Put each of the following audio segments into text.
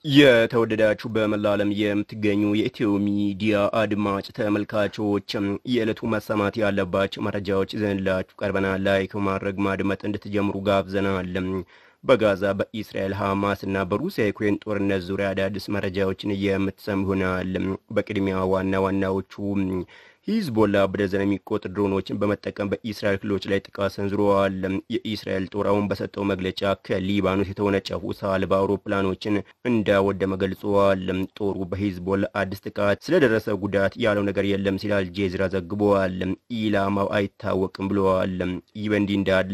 የተወደዳችሁ በመላ ዓለም የምትገኙ የኢትዮ ሚዲያ አድማጭ ተመልካቾች የዕለቱ መሰማት ያለባቸው መረጃዎች ይዘንላችሁ ቀርበናል። ላይክ ማድረግ ማድመጥ እንድትጀምሩ ጋብዘናል። በጋዛ በኢስራኤል ሐማስ እና በሩሲያ ዩክሬን ጦርነት ዙሪያ አዳዲስ መረጃዎችን የምትሰሙ ይሆናል። በቅድሚያ ዋና ዋናዎቹ ሂዝቦላ በደዘን የሚቆጠሩ ድሮኖችን በመጠቀም በኢስራኤል ክልሎች ላይ ጥቃት ሰንዝረዋል። የኢስራኤል ጦር አሁን በሰጠው መግለጫ ከሊባኖስ የተወነጨፉ ሰልባ አውሮፕላኖችን እንዳወደመ ገልጸዋል። ጦሩ በሂዝቦላ አዲስ ጥቃት ስለደረሰ ጉዳት ያለው ነገር የለም ሲል አልጄዚራ ዘግበዋል። ኢላማው አይታወቅም ብለዋል። ይህ በእንዲህ እንዳለ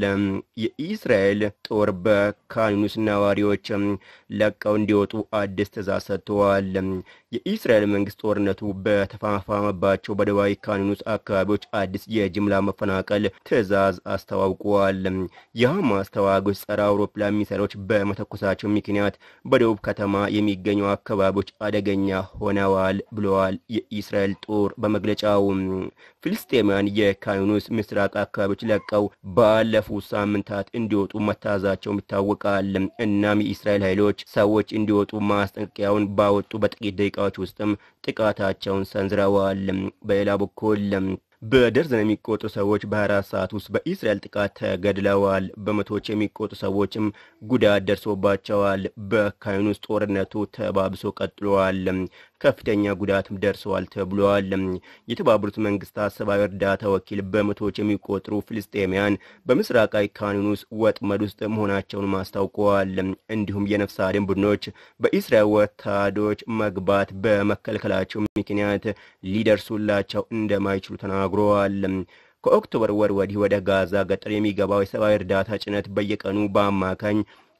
የኢስራኤል ጦር በካን ዩኒስ ነዋሪዎች ለቀው እንዲወጡ አዲስ ትዕዛዝ ሰጥተዋል። የኢስራኤል መንግስት ጦርነቱ በተፋፋመባቸው በደቡባዊ ካን ዩኒስ አካባቢዎች አዲስ የጅምላ መፈናቀል ትዕዛዝ አስተዋውቀዋል። የሐማስ ተዋጊዎች ጸረ አውሮፕላን ሚሳይሎች በመተኮሳቸው ምክንያት በደቡብ ከተማ የሚገኙ አካባቢዎች አደገኛ ሆነዋል ብለዋል የኢስራኤል ጦር በመግለጫው። ፍልስጤማውያን የካን ዩኒስ ምስራቅ አካባቢዎች ለቀው ባለፉት ሳምንታት እንዲወጡ መታዛቸውም ይታወቃል። እናም የኢስራኤል ኃይሎች ሰዎች እንዲወጡ ማስጠንቀቂያውን ባወጡ በጥቂት ደቂቃዎች ውስጥም ጥቃታቸውን ሰንዝረዋል። በሌላ በኩል በደርዘን የሚቆጠሩ ሰዎች በ24 ሰዓት ውስጥ በኢስራኤል ጥቃት ተገድለዋል። በመቶዎች የሚቆጠሩ ሰዎችም ጉዳት ደርሶባቸዋል። በካን ዩኒስ ጦርነቱ ተባብሶ ቀጥሏል። ከፍተኛ ጉዳትም ደርሰዋል ተብሏል። የተባበሩት መንግስታት ሰብአዊ እርዳታ ወኪል በመቶዎች የሚቆጠሩ ፍልስጤማውያን በምስራቃዊ ካን ዩኒስ ወጥመድ ውስጥ መሆናቸውን አስታውቀዋል። እንዲሁም የነፍስ አድን ቡድኖች በኢስራኤል ወታደሮች መግባት በመከልከላቸው ምክንያት ሊደርሱላቸው እንደማይችሉ ተናግረዋል። ከኦክቶበር ወር ወዲህ ወደ ጋዛ ገጠር የሚገባው የሰብአዊ እርዳታ ጭነት በየቀኑ በአማካኝ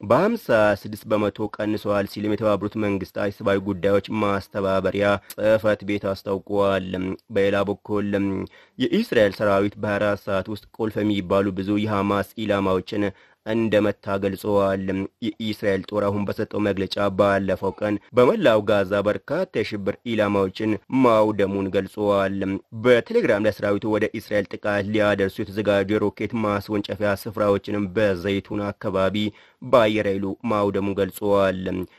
በ56 በመቶ ቀንሰዋል ሲልም የተባበሩት መንግስታት የሰብአዊ ጉዳዮች ማስተባበሪያ ጽህፈት ቤት አስታውቀዋል። በሌላ በኩል የኢስራኤል ሰራዊት በ24 ሰዓት ውስጥ ቁልፍ የሚባሉ ብዙ የሐማስ ኢላማዎችን እንደመታ ገልጸዋል። የኢስራኤል ጦር አሁን በሰጠው መግለጫ ባለፈው ቀን በመላው ጋዛ በርካታ የሽብር ኢላማዎችን ማውደሙን ገልጸዋል። በቴሌግራም ላይ ሰራዊቱ ወደ እስራኤል ጥቃት ሊያደርሱ የተዘጋጁ የሮኬት ማስወንጨፊያ ስፍራዎችንም በዘይቱን አካባቢ በአየር ኃይሉ ማውደሙን ገልጸዋል።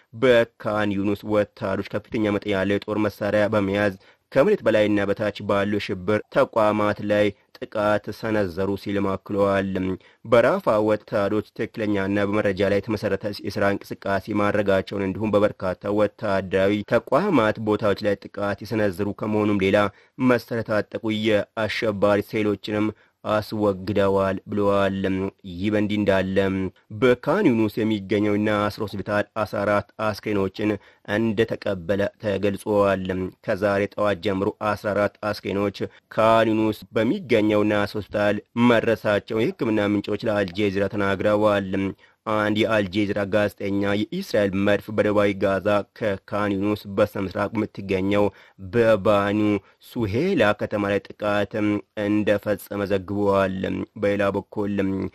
በካን ዩኒስ ወታደሮች ከፍተኛ መጠን ያለው የጦር መሳሪያ በመያዝ ከመሬት በላይና በታች ባሉ የሽብር ተቋማት ላይ ጥቃት ሰነዘሩ ሲልም አክለዋል። በራፋ ወታደሮች ትክክለኛና በመረጃ ላይ የተመሰረተ የስራ እንቅስቃሴ ማድረጋቸውን እንዲሁም በበርካታ ወታደራዊ ተቋማት ቦታዎች ላይ ጥቃት የሰነዘሩ ከመሆኑም ሌላ መሰረት የታጠቁ የአሸባሪ ሴሎችንም አስወግደዋል ብለዋል። ይህ በእንዲህ እንዳለ በካን ዩኒስ የሚገኘው ናስር ሆስፒታል 14 አስክሬኖችን እንደተቀበለ ተገልጿል። ከዛሬ ጠዋት ጀምሮ 14 አስክሬኖች ካን ዩኒስ በሚገኘው ናስር ሆስፒታል መድረሳቸውን የሕክምና ምንጮች ለአልጄዚራ ተናግረዋል። አንድ የአልጄዚራ ጋዜጠኛ የኢስራኤል መድፍ በደቡባዊ ጋዛ ከካን ዩኒስ በስተምስራቅ የምትገኘው በባኑ ሱሄላ ከተማ ላይ ጥቃት እንደፈጸመ ዘግበዋል። በሌላ በኩል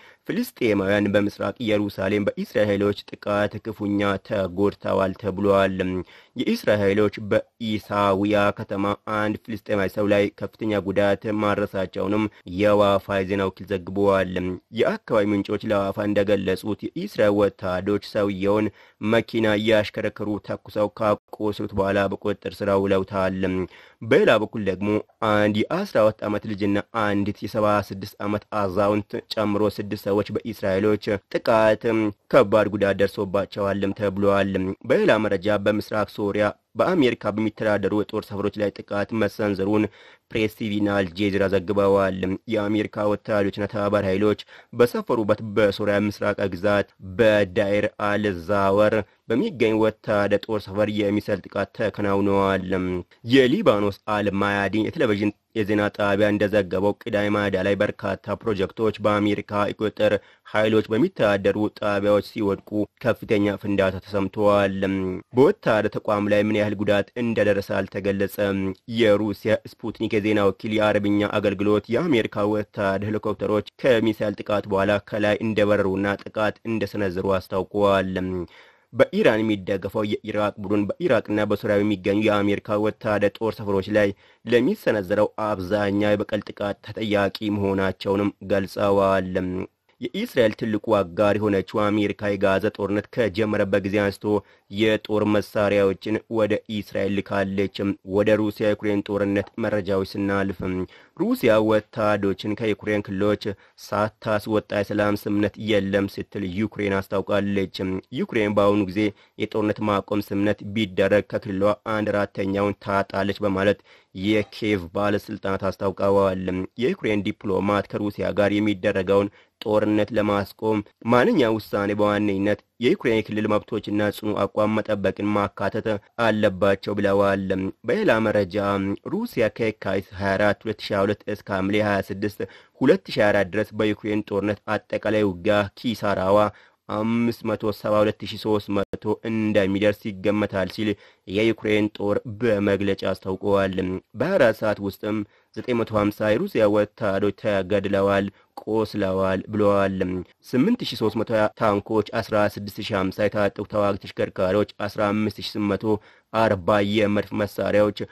ፍልስጤማውያን በምስራቅ ኢየሩሳሌም በኢስራኤል ኃይሎች ጥቃት ክፉኛ ተጎድተዋል ተብሏል። የኢስራኤል ኃይሎች በኢሳዊያ ከተማ አንድ ፍልስጤማዊ ሰው ላይ ከፍተኛ ጉዳት ማድረሳቸውንም የዋፋ የዜና ወኪል ዘግበዋል። የአካባቢ ምንጮች ለዋፋ እንደገለጹት የኢስራኤል ወታደሮች ሰውየውን መኪና እያሽከረከሩ ተኩሰው ካቆሰሉት በኋላ በቁጥጥር ስር ውለውታል። በሌላ በኩል ደግሞ አንድ የ12 ዓመት ልጅና አንዲት የ76 ዓመት አዛውንት ጨምሮ ስድስት ሰዎች በኢስራኤሎች ጥቃት ከባድ ጉዳት ደርሶባቸዋልም ተብሏል። በሌላ መረጃ በምስራቅ ሶሪያ በአሜሪካ በሚተዳደሩ የጦር ሰፈሮች ላይ ጥቃት መሰንዘሩን ፕሬስ ቲቪና አልጄዚራ ዘግበዋል። የአሜሪካ ወታደሮችና ተባባሪ ኃይሎች በሰፈሩበት በሶሪያ ምስራቅ ግዛት በዳይር አልዛወር በሚገኝ ወታደር ጦር ሰፈር የሚሳይል ጥቃት ተከናውነዋል። የሊባኖስ አልማያዲን የቴሌቪዥን የዜና ጣቢያ እንደዘገበው ቅዳሜ ማዳ ላይ በርካታ ፕሮጀክቶች በአሜሪካ የቁጥጥር ኃይሎች በሚተዳደሩ ጣቢያዎች ሲወድቁ ከፍተኛ ፍንዳታ ተሰምተዋል። በወታደር ተቋም ላይ ምን ያህል ጉዳት እንደደረሰ አልተገለጸም። የሩሲያ ስፑትኒክ የዜና ወኪል የአረብኛ አገልግሎት የአሜሪካ ወታደር ሄሊኮፕተሮች ከሚሳይል ጥቃት በኋላ ከላይ እንደበረሩና ጥቃት እንደሰነዘሩ አስታውቀዋል። በኢራን የሚደገፈው የኢራቅ ቡድን በኢራቅና በሱሪያ የሚገኙ የአሜሪካ ወታደር ጦር ሰፈሮች ላይ ለሚሰነዘረው አብዛኛው የበቀል ጥቃት ተጠያቂ መሆናቸውንም ገልጸዋል። የኢስራኤል ትልቁ አጋር የሆነችው አሜሪካ የጋዛ ጦርነት ከጀመረበት ጊዜ አንስቶ የጦር መሳሪያዎችን ወደ ኢስራኤል ልካለች። ወደ ሩሲያ ዩክሬን ጦርነት መረጃዎች ስናልፍ ሩሲያ ወታደሮችን ከዩክሬን ክልሎች ሳታስወጣ የሰላም ስምምነት የለም ስትል ዩክሬን አስታውቃለች። ዩክሬን በአሁኑ ጊዜ የጦርነት ማቆም ስምምነት ቢደረግ ከክልሏ አንድ አራተኛውን ታጣለች በማለት የኪየቭ ባለስልጣናት አስታውቀዋል። የዩክሬን ዲፕሎማት ከሩሲያ ጋር የሚደረገውን ጦርነት ለማስቆም ማንኛው ውሳኔ በዋነኝነት የዩክሬን የክልል መብቶችና ጽኑ አቋም መጠበቅን ማካተት አለባቸው ብለዋል። በሌላ መረጃ ሩሲያ ከየካቲት 24 2022 እስከ ሐምሌ 26 2024 ድረስ በዩክሬን ጦርነት አጠቃላይ ውጊያ ኪሳራዋ 572300 እንደሚደርስ ይገመታል ሲል የዩክሬን ጦር በመግለጫ አስታውቀዋል። በ24 ሰዓት ውስጥም 950 የሩሲያ ወታደሮች ተገድለዋል፣ ቆስለዋል ብለዋል። 8300 ታንኮች፣ 16050 የታጠቁ ተዋጊ ተሽከርካሪዎች፣ 15840 የመድፍ መሳሪያዎች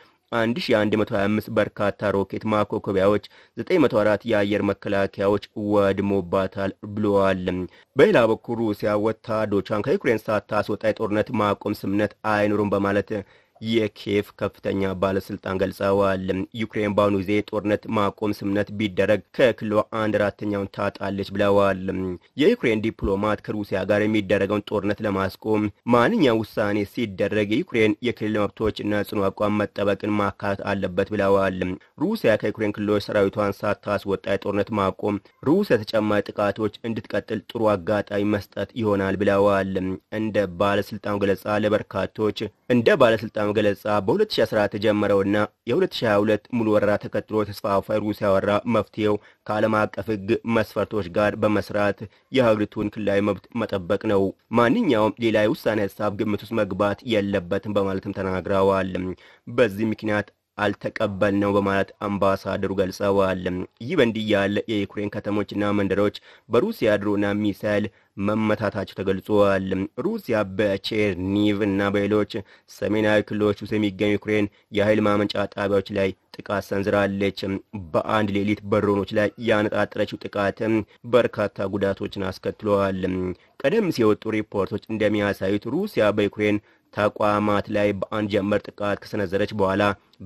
1125 በርካታ ሮኬት ማኮኮቢያዎች፣ 904 የአየር መከላከያዎች ወድሞባታል ብለዋል። በሌላ በኩል ሩሲያ ወታደሮቿን ከዩክሬን ሳታስወጣ የጦርነት ማቆም ስምምነት አይኖሩም በማለት የኪየቭ ከፍተኛ ባለስልጣን ገልጸዋል። ዩክሬን በአሁኑ ጊዜ ጦርነት ማቆም ስምምነት ቢደረግ ከክልሏ አንድ አራተኛውን ታጣለች ብለዋል። የዩክሬን ዲፕሎማት ከሩሲያ ጋር የሚደረገውን ጦርነት ለማስቆም ማንኛውም ውሳኔ ሲደረግ የዩክሬን የክልል መብቶች እና ጽኑ አቋም መጠበቅን ማካተት አለበት ብለዋል። ሩሲያ ከዩክሬን ክልሎች ሰራዊቷን ሳታስወጣ የጦርነት ማቆም ሩሲያ ተጨማሪ ጥቃቶች እንድትቀጥል ጥሩ አጋጣሚ መስጠት ይሆናል ብለዋል። እንደ ባለስልጣኑ ገለጻ ለበርካቶች እንደ ባለስልጣኑ ገለጻ በ2014 የጀመረውና የ2022 ሙሉ ወረራ ተከትሎ የተስፋፋ የሩሲያ ወረራ መፍትሄው ከዓለም አቀፍ ሕግ መስፈርቶች ጋር በመስራት የሀገሪቱን ክልላዊ መብት መጠበቅ ነው። ማንኛውም ሌላ የውሳኔ ሀሳብ ግምት ውስጥ መግባት የለበትም በማለትም ተናግረዋል። በዚህ ምክንያት አልተቀበል ነው በማለት አምባሳደሩ ገልጸዋል። ይህ በእንዲህ ያለ የዩክሬን ከተሞችና መንደሮች በሩሲያ ድሮና ሚሳይል መመታታቸው ተገልጿል። ሩሲያ በቼርኒቭ እና በሌሎች ሰሜናዊ ክልሎች ውስጥ የሚገኙ ዩክሬን የኃይል ማመንጫ ጣቢያዎች ላይ ጥቃት ሰንዝራለች። በአንድ ሌሊት በድሮኖች ላይ ያነጣጠረችው ጥቃትም በርካታ ጉዳቶችን አስከትለዋል። ቀደም ሲል የወጡ ሪፖርቶች እንደሚያሳዩት ሩሲያ በዩክሬን ተቋማት ላይ በአንድ ጀመር ጥቃት ከሰነዘረች በኋላ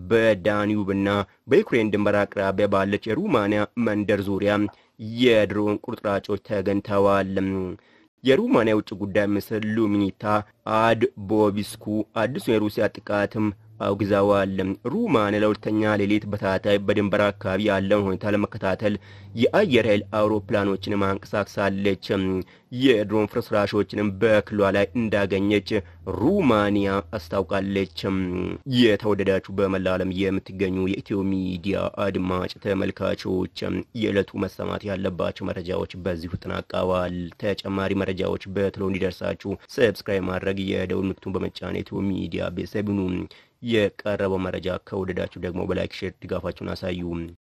በዳኒዩብና በዩክሬን ድንበር አቅራቢያ ባለች የሩማንያ መንደር ዙሪያ የድሮን ቁርጥራጮች ተገኝተዋል። የሩማንያ የውጭ ጉዳይ ሚኒስትር ሉሚኒታ አድቦቢስኩ አዲሱን የሩሲያ ጥቃትም አውግዘዋል። ሩማንያ ለሁለተኛ ሌሊት በተከታታይ በድንበር አካባቢ ያለውን ሁኔታ ለመከታተል የአየር ኃይል አውሮፕላኖችን ማንቀሳቅሳለች። የድሮን ፍርስራሾችንም በክልሏ ላይ እንዳገኘች ሩማንያ አስታውቃለች። የተወደዳችሁ በመላ ዓለም የምትገኙ የኢትዮ ሚዲያ አድማጭ ተመልካቾች የዕለቱ መሰማት ያለባቸው መረጃዎች በዚሁ ተጠናቀዋል። ተጨማሪ መረጃዎች በቶሎ እንዲደርሳችሁ ሰብስክራይብ ማድረግ የደውል ምልክቱን በመጫን የኢትዮ ሚዲያ ቤተሰብ ሁኑ። የቀረበው መረጃ ከወደዳችሁ ደግሞ በላይክ ሼር ድጋፋችሁን አሳዩ።